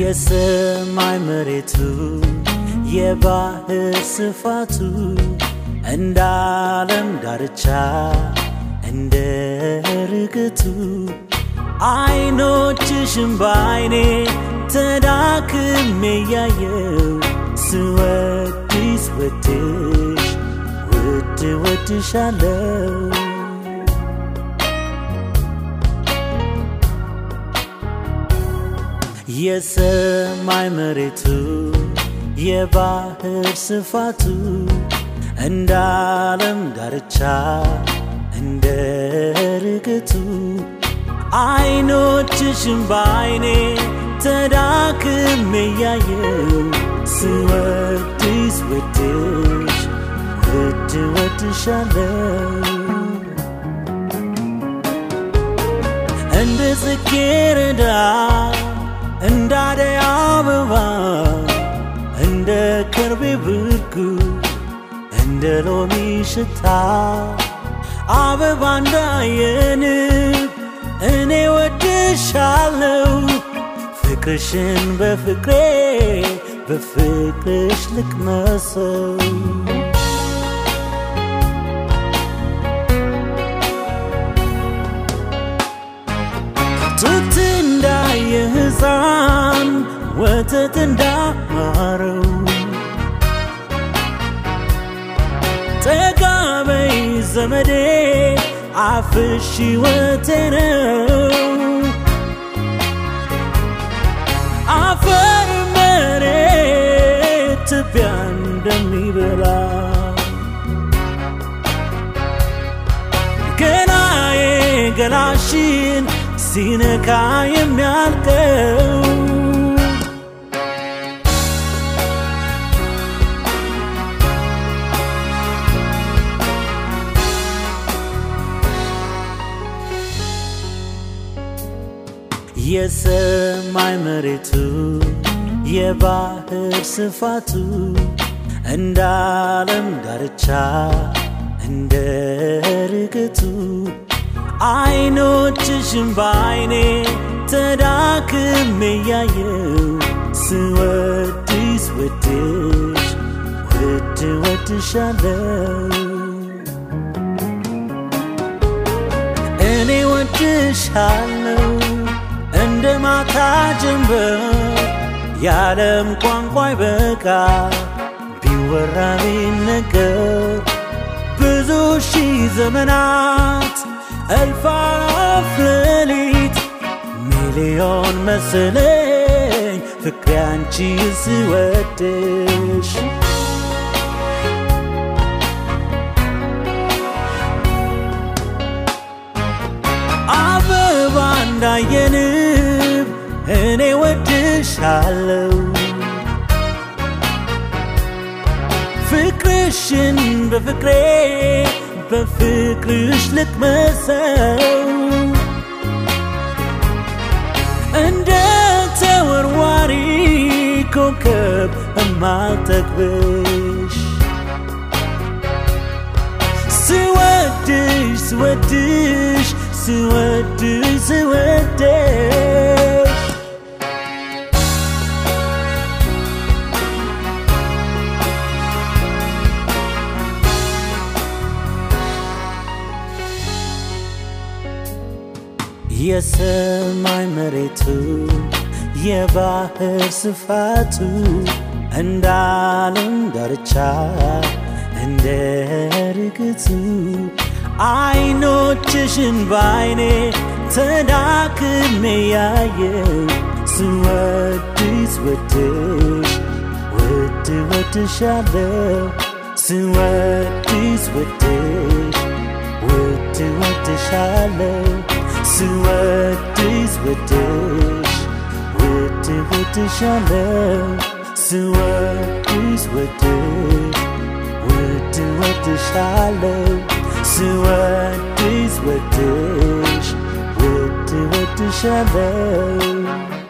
የሰማይ መሬቱ የባህር ስፋቱ እንደ ዓለም ዳርቻ እንደ ርግቱ አይኖችሽም በአይኔ ተዳክሜ ያየው ስወድስ ወድሽ ውድ ወድሻለው የሰማይ መሬቱ የባህር ስፋቱ እንደ ዓለም ዳርቻ እንደ ርግቱ አይኖችሽም በአይኔ ተዳክሜ ያየው ስወድስ ወድሽ ውድ ወድሻለው እንደ ጽጌረዳ እንደ አደይ አበባ እንደ ከርቤ ብርጉ እንደ ሎሚ ሽታ አበባ እንዳየንብ እኔ ወድሻለው ፍቅርሽን በፍቅሬ በፍቅርሽ ልቅመሰው ጡት እንዳየ ሕፃን ወተት እንዳማረው ጠጋበይ ዘመዴ አፍሽ ሕይወቴ ነው አፈር መሬት ትቢያ እንደሚበላ ገላዬ ገላሽን ሲነካ የሚያልቀው የሰማይ መሬቱ የባህር ስፋቱ እንደ ዓለም ዳርቻ እንደ ርግቱ አይኖችሽም በአይኔ ተዳክሜ ያየው ስወድስ ወድሽ ውድ ወድሻለው እኔ ወድሻለው እንደ ማታ ጀንበር የዓለም ቋንቋ ይበቃ ቢወራ ቢነገር ብዙ ሺህ ዘመናት እልፍ አእላፍ ሌሊት ሚሊዮን መሰለኝ ፍቅሬ አንቺ ስወድሽ አበባ እንዳየንብ እኔ ወድሻለው ፍቅርሽን በፍቅሬ በፍቅርሽ ልቅመሰው እንደ ተወርዋሪ ኮከብ እማጠግብሽ ስወድሽ ስወድሽ ስወድሽ ስወድሽ የሰማይ መሬቱ የባህር ስፋቱ እንደ ዓለም ዳርቻ እንደ ርግቱ አይኖችሽን በአይኔ ተዳክሜ ያየው ስወድስ ወድሽ ውድ ወድሻለው ስወድስ ወድሽ ውድ ወድሻለው ስወድስ ወድሽ ውድ ወድሻለው ስወድስ ወድሽ ውድ ወድሻለው ስወድስ ወድሽ ውድ ወድሻለው